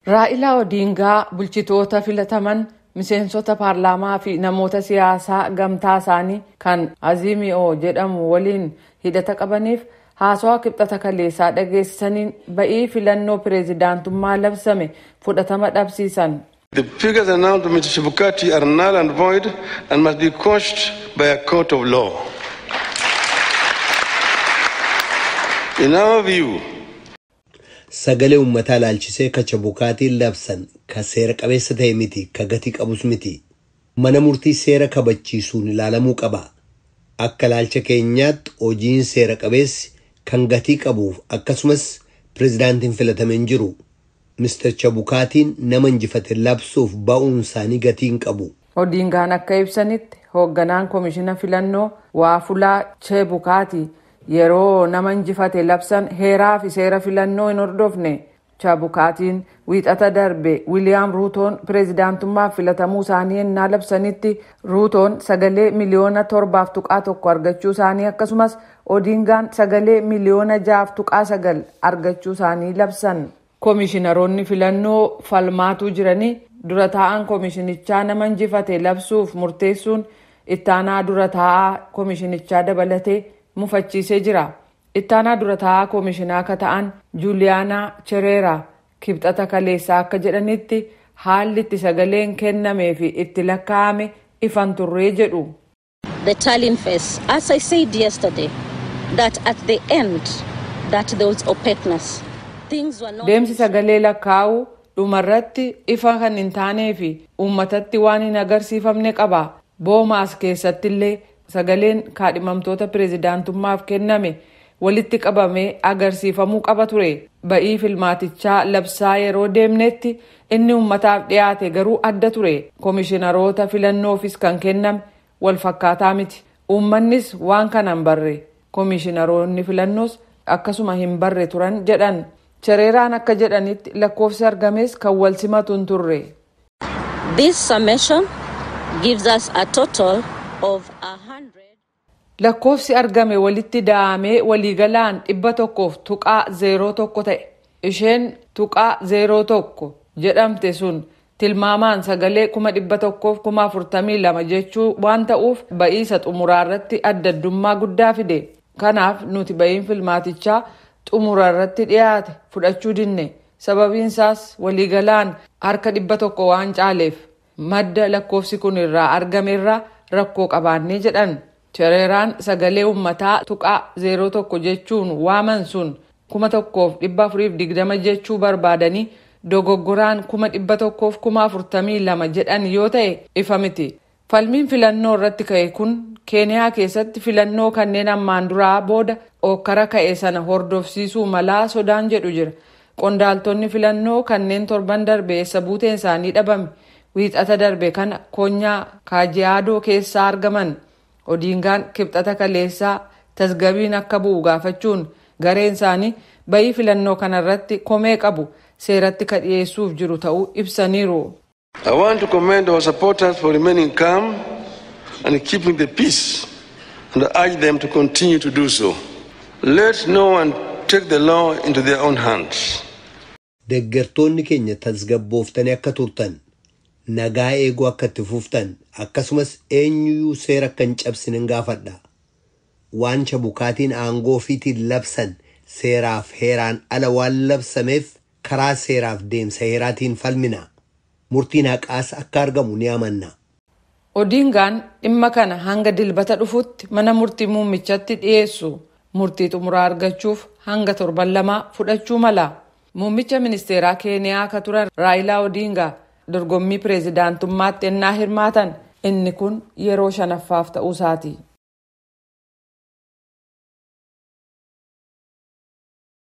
Raa'ilaa Odiingaa bulchitoota filataman miseensota paarlaamaa fi namoota siyaasaa gamtaa isaanii kan Azimi'oo jedhamu waliin hidhata qabaniif haasawaa kibxata kaleessaa dhageessisaniin ba'ii filannoo pireezidaantummaa labsame fudhatama dhabsiisan. The figures announced by Mr. Chebukati are null and void and must be quashed by a court of law. In our view, Sagalee uummataa ilaalchisee ka Chebukaatiin labsan ka seera qabeessa ta'e miti ka gatii qabus miti. Mana murtii seera kabachiisuun ilaalamuu qaba. Akka ilaalcha keenyaatti hojiin seera qabeessi kan gatii qabuuf akkasumas pireezidaantiin filatameen jiru. Mr. Chebukaatiin nama injifate labsuuf ba'uun isaanii gatii hin qabu. Odiingaan akka ibsanitti hoogganaan koomishina filannoo Waafulaa Chebukaati yeroo nama injifate labsan heeraa fi seera filannoo hin hordofne. Chebukaatiin wiixata darbe Wiiliyaam Ruutoon pireezidaantummaaf filatamuu isaanii ennaa labsanitti Ruutoon sagalee miliyoona torbaaf tuqaa tokko argachuu isaanii akkasumas Odiingaan sagalee miliyoona jaaf tuqaa sagal argachuu isaanii labsan. Koomishinaroonni filannoo falmaatuu jiranii dura taa'an koomishinichaa nama injifate labsuuf murteessuun ittaanaa dura taa'aa koomishinichaa dabalatee mufachiisee jira. Ittaanaa dura taa'aa koomishinaa akka ta'an Juuliyaanaa Chereeraa kibxata kaleessaa akka jedhanitti haalli itti sagaleen kennamee fi itti lakkaa'ame ifan turree jedhu. the tallying phase. As I said yesterday, that at the end, that there was opaqueness. Things were not. Deemsi sagalee lakkaa'uu dhumarratti ifa kan hin taanee fi uummatatti waan hin agarsiifamne qaba. Boomaas keessatti illee sagaleen kaadhimamtoota pireezidaantummaaf kenname walitti qabamee agarsiifamuu qaba ture. Ba'ii filmaatichaa labsaa yeroo deemnetti inni uummataaf dhiyaate garuu adda ture. Koomishinaroota filannoofis kan kenname wal fakkaataa miti. Uummannis waan kana hin barre. Koomishinaroonni filannoos akkasuma hin barre turan jedhan. Chereeraan akka jedhanitti lakkoofsi argames kan wal simatu hin turre. This summation gives us a total of a hundred. Lakkoofsi argame walitti da'amee waliigalaan dhibba tokkoof tuqaa zeeroo tokko ta'e. Isheen tuqaa zeeroo tokko jedhamte sun tilmaamaan sagalee kuma dhibba tokkoof kuma afurtamii lama jechuu waan ta'uuf ba'iisa xumuraa irratti adda addummaa guddaa fide. Kanaaf nuti ba'iin filmaatichaa xumura irratti dhiyaate fudhachuu dinne. Sababiin isaas waliigalaan harka dhibba tokko waan caaleef madda lakkoofsi kun irraa argame irraa rakkoo qabaannee jedhan. Chereeraan sagalee uummataa tuqaa zeeroo tokko jechuun waaman sun kuma tokkoof dhibba afuriif digdama jechuu barbaadanii dogoggoraan kuma dhibba tokkoof kuma afurtamii lama jedhan yoo ta'e ifa miti. Falmiin filannoo irratti ka'e kun Keeniyaa keessatti filannoo kanneen ammaan duraa booda ookkara ka'e sana hordofsiisuu malaa sodaan jedhu jira. Qondaaltonni filannoo kanneen torban darbe eessa buuteen isaanii dhabame wiixata darbe kana konyaa kaajiyaadoo keessaa argaman. Odiingaan kibxata kaleessaa tasgabiin akka bu'u gaafachuun gareen isaanii bayii filannoo kanarratti komee qabu seeratti ka dhiyeessuuf jiru ta'uu ibsaniiru. I want to commend our supporters for remaining calm and keeping the peace and urge them to continue to do so. Let no one take the law into their own hands. Deeggartoonni keenya tasgabbooftanii akka turtan nagaa eeguu akka itti fuftan akkasumas eenyuyyuu seera akka hin cabsine gaafadha. Waan Chebukaatiin aangoo ofiitiin labsan seeraaf heeraan ala waan labsameef karaa seeraaf deemsa heeraatiin falmina. Murtiin haqaas akka argamu ni amanna. Odiingaan dhimma kana hanga dilbata dhufutti mana murtii muummichatti dhiyeessu murtii xumuraa argachuuf hanga torban lamaa fudhachuu mala. Muummicha ministeeraa Keeniyaa akka turan Raayilaa Odiingaa dorgommii pireezidaantummaatti ennaa hirmaatan inni kun yeroo shanaffaaf ta'uu isaati.